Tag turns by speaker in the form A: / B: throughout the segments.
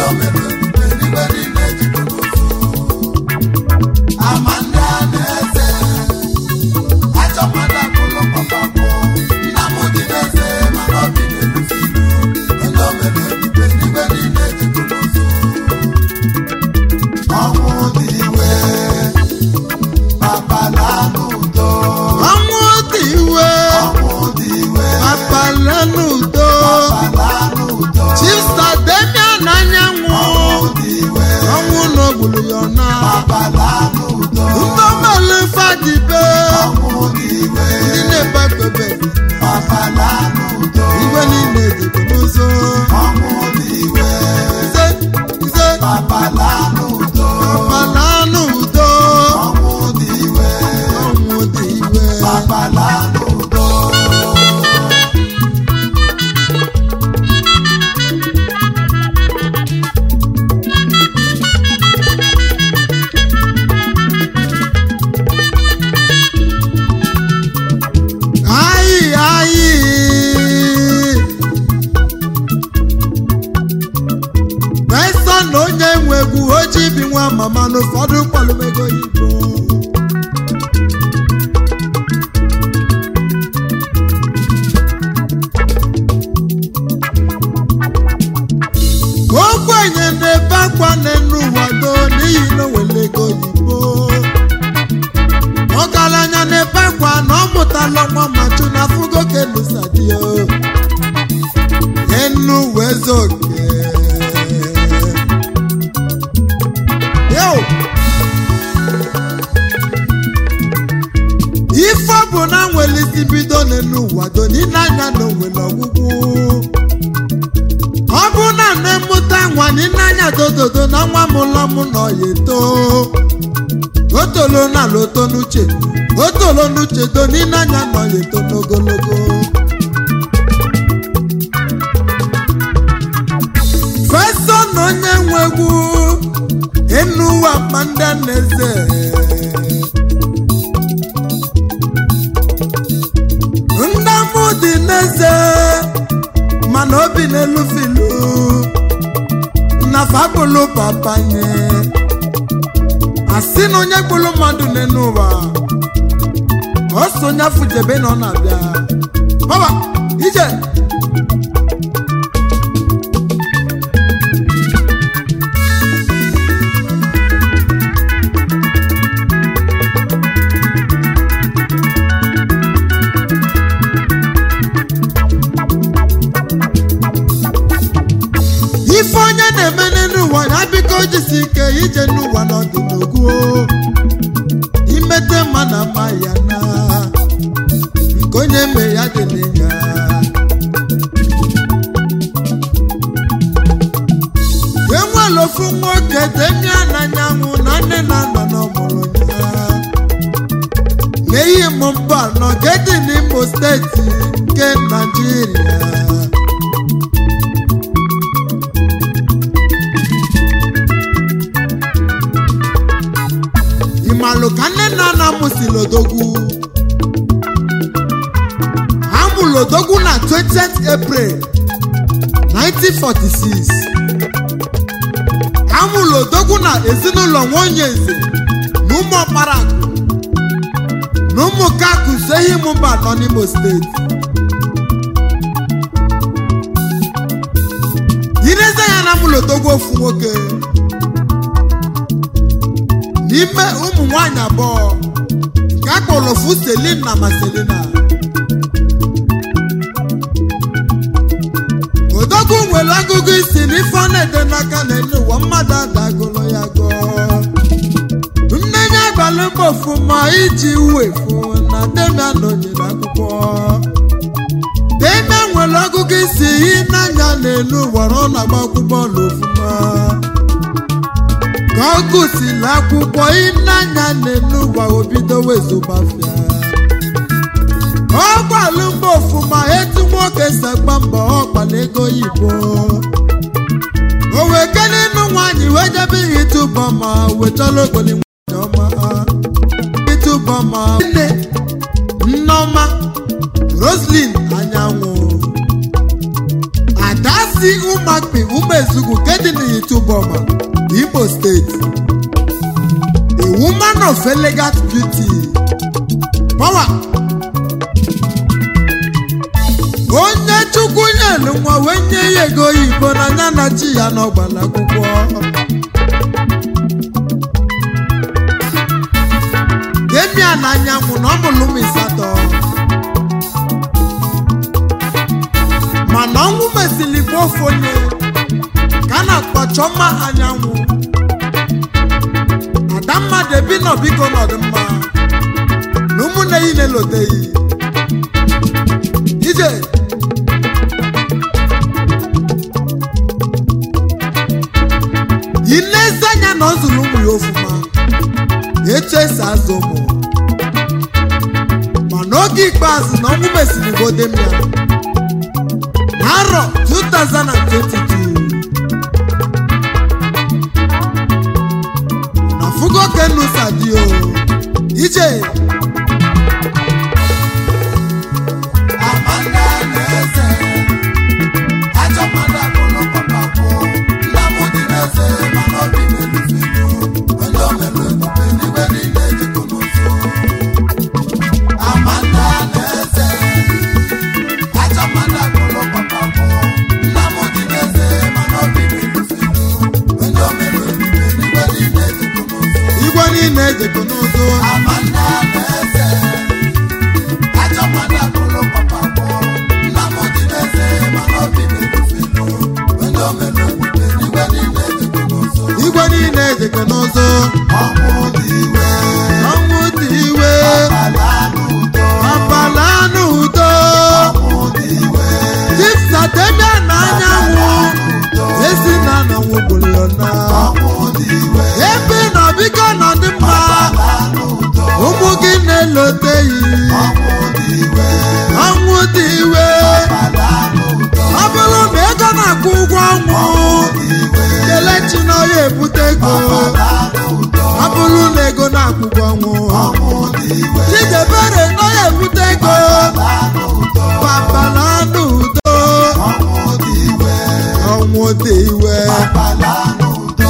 A: o mere ebube n'igwe niile jikọ n'ụzọ ama ndị a na-eze ajọ mmadụ abụrụ papa mụ nna m dị n'eze mana obi na-erusi ilu onye o mere ebube n'igwe niile jikọ n'ụzọ ọnwụ dị iwe papa na n'udo
B: ọnwụ dị iwe
A: ọnwụ dị iwe
B: akpala n'udo
A: papa na n'udo
B: chista demian anyanwụ
A: ọnwụ dị iwe
B: ọnwụ n'ogburu ya ọna
A: papa na n'udo
B: ndọmelu fadibe
A: ọnwụ dị iwe
B: ndị na-ebe ekpebe
A: papa na n'udo
B: igwe niile dịbụ n'ụzọ
A: ọnwụ dị iwe
B: ise ise
A: papa na n'udo
B: akpala n'udo
A: ọnwụ dị iwe
B: ọnwụ dị iwe
A: papa na n'udo
B: ayi ayi pesa na onye nwe egwu oji bi nwa mama n'ụfọdụ kpalụmego igbo ogbenye na-ebe akwa n'enu ụwa do n'ihi na o nwere ego oyibo ọgaranya na-ebe akwa na ọ mụtala nwa machu na fugo kenusadio enu wezoke yo ife ọ bụ na nwere isi bido n'elu ụwa do n'ile anya na onwere ọgwụgwụ ọ bụ na na-emụta nwa n'ile anya dododo na nwa m ụlọ m nọ ya eto o tolo n'ala oto n'uche o tolo n'uche do n'ile anya nọ ya eto n'ogologo fesa na onye nwe egwu enu ụwa mma ndị a na-eze ndamụ dị n'eze mana obi n'elu filu na fabụlụ papanye asị na onye gburu mmadụ n'elu ụwa ọ so onye afụjebe na ọ na-abịa baba ije ife onye na-eme n'elu ụwa ya biko jisi ike ije n'ụwa n'ọdịnogu imete mma na mma ya na nke onye me ya dị n'ịnya enwere ofu nwoke demia n'anyanwụ na nne na nna n'ọmụrụ ya n'ihi m mba nọ nke dị n'imo steeti nke naijiria ịmalụ ka nne na nna m si lodogwu ha mụ lodogwu na 20th april 1946 ha mụ lodogwu na ezinụlọ nwonye eze na ụmụ ọkpara na ụmụ kakụ sehi mụba nọ n'imo steeti ireze ya na mụ lodogwu ofu nwoke n'ime ụmụ nwanyị abụọ nke a kpọrọ ofu selin na maselina odogwu nwere agụgụ isi n'ife ọ na-ede n'aka n'elu ụwa mmadụ adagolo ya gọọ nne ya gbalị mbọ ọfụma iji wefu na demia nọnyere akwụkwọ demia nwere ọgụgụ isi yi n'anya n'elu ụwa ọ na-agba akwụkwọ n'ofụma ka ọ gụsịrị akwụkwọ ịnanya n'elu ụwa obido wezụgbafịa ọ gbalụ mbọ ọfụma etu nwoke si agba mbọ ọ gbara ego oyibo o wee kele ịnụ nwaanyị wee jebe ihe ịtụbọ ma wetara ogoli nwaanyị ọma ịtụbọ ma nne nneọma roslin anyanwụ ada si ụmakpi ụmụ ezugwu nke dị n'ịtụbọ Iboma, Imo State. A woman of elegant beauty. Power. Onye Chukwu nyelu nwa wee nye ya ego oyibo n'anya na chi ya n'ọgbala akwụkwọ. Gemia n'anyanwụ na ọ mụrụ ụmụ ịsatọ. mana ọnwụ mesịrị gbuo ofu onye ka a na-akpọ Chọma anyanwụ adamma debi nọ biko n'ọdịmma na ụmụnne yi na-eloteghị ije ilezi anya na ọ zụrụ ụmụ ya ofuma etu esi azụ ụmụ ma n'oge ikpeazụ na ọnwụ mesịrị godem ya n'arọ 2022 na fugo kenusa dị o ije
A: Amanda na-eze ajọ mmadụ abụrụ papa kwụ nna m dị na-eze mana obi na-eluzilu onye o mere ebube n'igwe niile jikọ n'ụzọ Amanda na-eze ajọ mmadụ abụrụ papa kwụ nna m dị na-eze mana obi na-eluzilu onye o mere ebube n'igwe niile jikọ n'ụzọ
B: igwe niile ejekọ n'ụzọ
A: Amanda na-eze ajọ mmadụ abụrụ papa kwụ nna m dị na-eze mana obi na-eluzilu onye o mere ebube n'igwe niile jikọ n'ụzọ
B: igwe niile ejekọ n'ụzọ
A: ọnwụ dị iwe
B: ọnwụ dị iwe
A: ala n'udo
B: abala n'udo
A: ọnwụ dị iwe
B: tifsatemia na anyanwụ
A: udo
B: ezi na anyanwụ gburu ya na
A: ọnwụ dị iwe
B: ebe nọ biko nọ dị mma
A: ala n'udo
B: ụmụ gị na-eloteghị
A: ọnwụ dị iwe
B: ọnwụ dị iwe
A: ala n'udo
B: ọ bụrụ ma ego na-akwụ ụgwọ ọnwụ
A: dị iwe
B: kelechi na ọya ebute ego
A: ala n'udo
B: ọ bụrụ na ego na-akwụ ụgwọ ọnwụ
A: ọnwụ dị iwe
B: chidebere na ọya ebute ego
A: ala n'udo
B: papa na n'udo
A: ọnwụ dị iwe
B: ọnwụ dị iwe
A: ala n'udo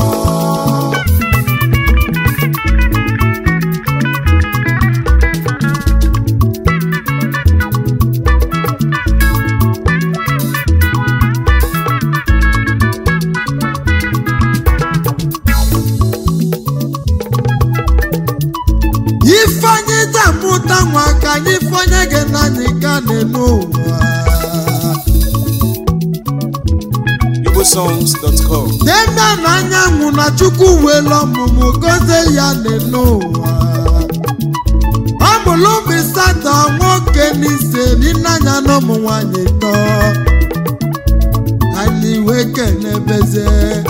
B: ifeanyị tamụta nwa ka anyị fọnye gị n'anyị ka n'elu ụwa
C: igbosongs.com
B: demia na anyanwụ na chukwu welu ọmụmụ gozie ya n'elu ụwa ọ mụrụ ụmụ ịsatọ nwoke n'ise n'anya na ụmụ nwanyị tọ anyị wee kenebezie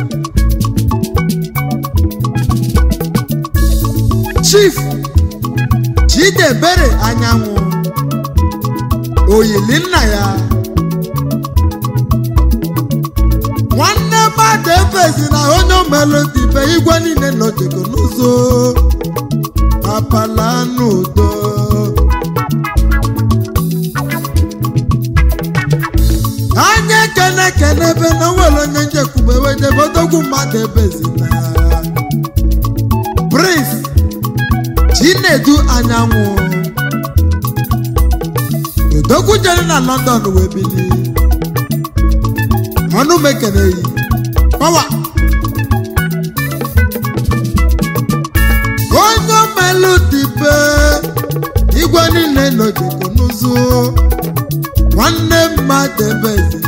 B: chief chidebere anyanwụ oyili nna ya nwanne mmadụ efezi na onye omelodibe igwe niile nọjego n'ụzọ apala n'udo anya ekene ekene ebe na onwere onye njekwube wedebe odogwu mmadụ ebezina prince chinedu anyanwụ odogwu jere na london wee bili ọnụ m ekeneghị pawa onye omelụ dibe igwe niile nọjego n'ụzọ nwanne mmadụ ebezina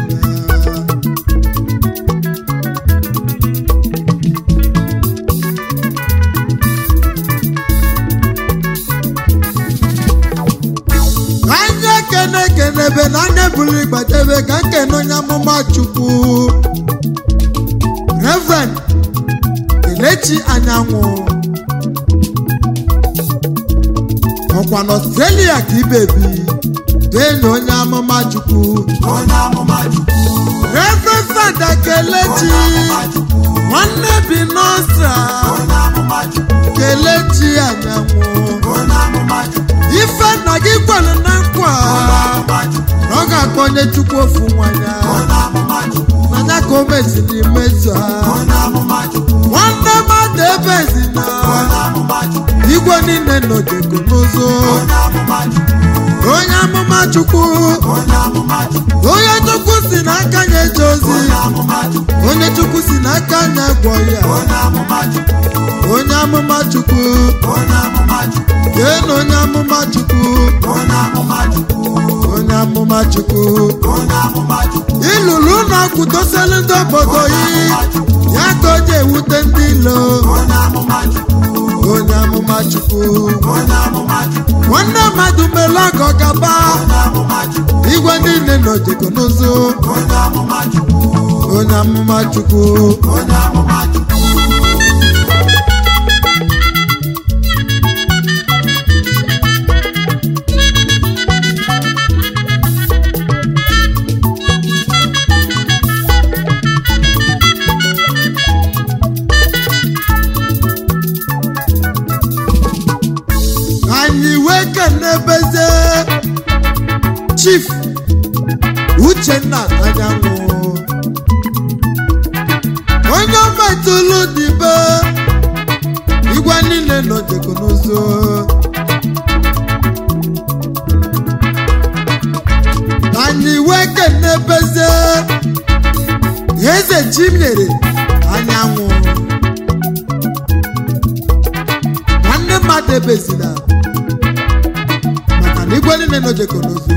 B: anya kene kenebe na anya buru ịgbadebe ka nkene onye amụma chukwu reverend kelechi anyanwụ ọkwa n'ọstrelia ka ibebi dee na onye amụma chukwu
A: onye amụma chukwu
B: reverend fada kelechi nwanne bi n'ọstra
A: onye amụma chukwu
B: kelechi anyanwụ
A: onye amụma chukwu
B: ife nna gị kwere na nkwa
A: onye amụma chukwu
B: na ọ ga-akpọ onye chukwu ofu nwa ya
A: onye amụma chukwu
B: n'anya ka o meziri mezu ha
A: onye amụma chukwu
B: nwanne mmadụ ebezina
A: onye amụma chukwu
B: igwe niile nọjego n'ụzọ
A: onye amụma chukwu
B: onye amụma chukwu
A: onye amụma chukwu
B: onye chukwu si n'aka ya eje ozi
A: onye amụma chukwu
B: onye chukwu si n'aka ya gwọ ya
A: onye amụma chukwu
B: onye amụma chukwu
A: onye amụma chukwu
B: jee na onye amụma chukwu
A: onye amụma chukwu
B: onye amụma chukwu
A: onye amụma chukwu
B: ịlụrụ ụlọ kwudoselu ndị obodo yi ya ka o ji ewute ndị ilo
A: onye amụma chukwu
B: onye amụma chukwu
A: onye amụma chukwu
B: nwanne mmadụ mere ọgọ gaba
A: onye amụma chukwu
B: igwe niile nọjego n'ụzọ
A: onye amụma chukwu
B: onye amụma chukwu
A: onye amụma chukwu
B: anyị wee kenebeze chief uchenna anyanwụ onye metụlụ dibe igwe niile nọjego n'ụzọ anyị wee kenebeze eze chinyere anyanwụ nwanne mmadụ ebezina maka na igwe niile nọjego n'ụzọ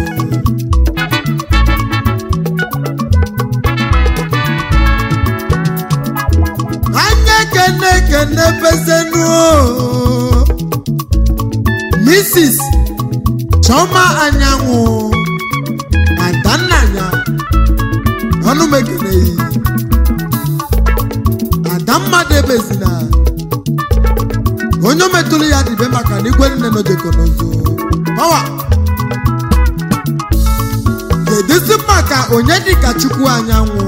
B: anya kene kene bezenu mrs choma anyanwụ adannanya ọnụ mekeneyi ada mmadụ ebezina onye o metụrụ ya dịbe maka na igwe niile nọjego n'ụzọ ọwa kedụzi maka onye dịka chukwu anyanwụ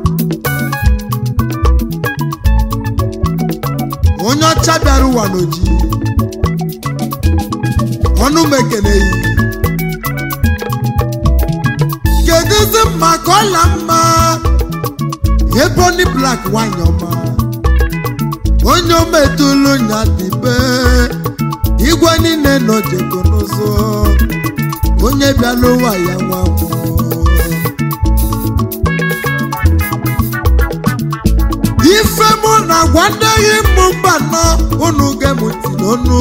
B: onye ọcha bịara ụwa n'oji ọnụ m ekeneghị kedụzi maka ọla mma eboni blak nwanyị ọma onye ometụlụ nya dịbe igwe niile nọjego n'ụzọ onye bịala ụwa ya nwa mmụọ ife mụ na agwa ndị enyi mụ mba nọ unu gemụti n'ọnụ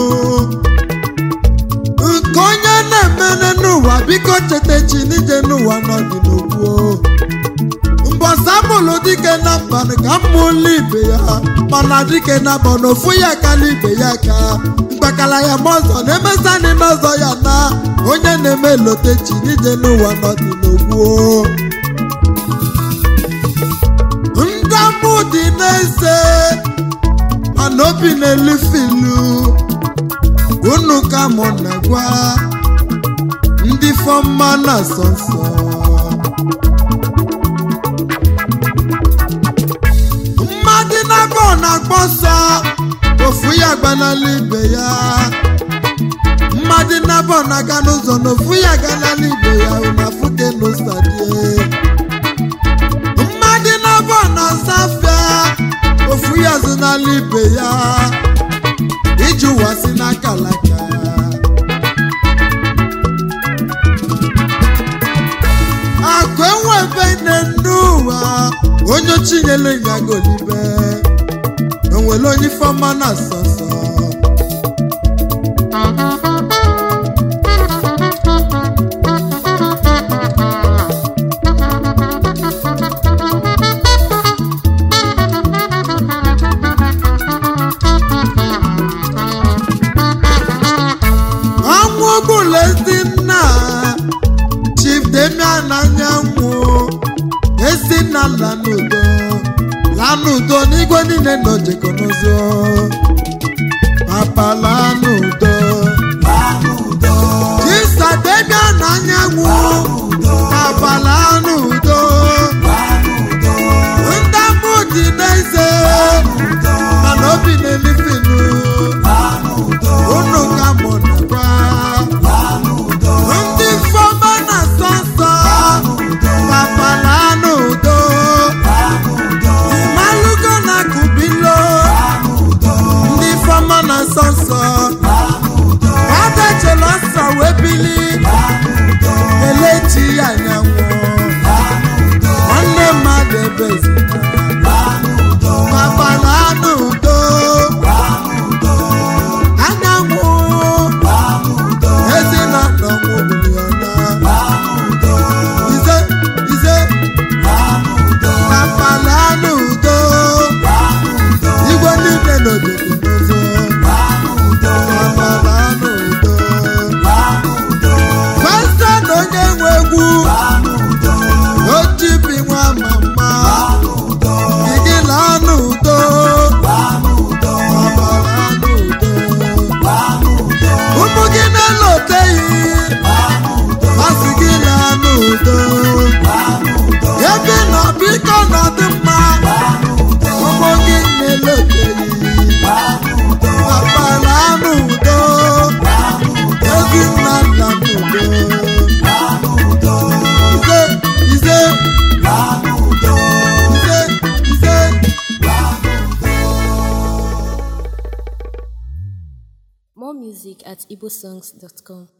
B: nke onye na-emene n'ụwa biko cheta chi n'ije n'ụwa n'ọdị n'ogbuo mbọsa mụlụ dike na mbanụ ka mmụlụ ibe ya mana dike na bọ n'ofu ya kala ibe ya ka mkpakala ya ma ọzọ na-emesani n'ọzọ ya na onye na-eme lote chi n'ije n'ụwa n'ọdị n'ogbuo ndamụ dị n'eze mana obi na-elifilu unu ka mụ na-agwa ndị fọmma na-asọ nsọ mmadụ na-agba ọ na-agba ọsọ ofu ya gbanala ibe ya mmadụ na-abọ na-aga n'ụzọ na ofu ya ganala ibe ya unafuke n'ụsadie mmadụ na-abọ na-asa afịa ofu ya zụnala ibe ya iji ụwa si n'aka laka akụ enwebe nne n'ụwa onye chinyere nyagolibe onwere onye ifeọma na asọsọ ọnwụ ọbụla ezi nna chief demian anyanwụ ezi nna lanudo lanudo n'igwe niile nọ jekọ n'ụzọ papa lanudo
A: Lanudo,
B: chisa demian anyanwụ
A: Lanudo,
B: papa lanudo
A: Lanudo,
B: ndamụ dị n'eze
A: Lanudo,
B: mana obi na-elifinu
A: Lanudo,
B: unu ka mụ nakwa
A: Lanudo,
B: ndị fọma na sọsọ
A: Lanudo,
B: papa lanudo
A: Lanudo,
B: n'obodo n'ụzọ
A: Gbanụdo,
B: amara n'udo
A: gbanụdo,
B: festa na onye nwe egwu
A: gbanụdo,
B: ojibi nwa mama
A: gbanụdo,
B: igila n'udo
A: gbanụdo,
B: amara n'udo
A: gbanụdo,
B: ụmụ gị na-eloteghị
A: gbanụdo,
B: masị gị na n'udo
A: gbanụdo,
B: ebe nọ biko nọdụ mma
A: gbanụdo,
B: ụmụ gị na-eloteghị
A: gbanụdo,
B: akpara n'udo
A: gbanụdo,
B: ezinna nna n'udo
A: gbanụdo,
B: ise ise
A: gbanụdo,
B: ise ise
A: gbanụdo.
C: More music at igbosongs.com.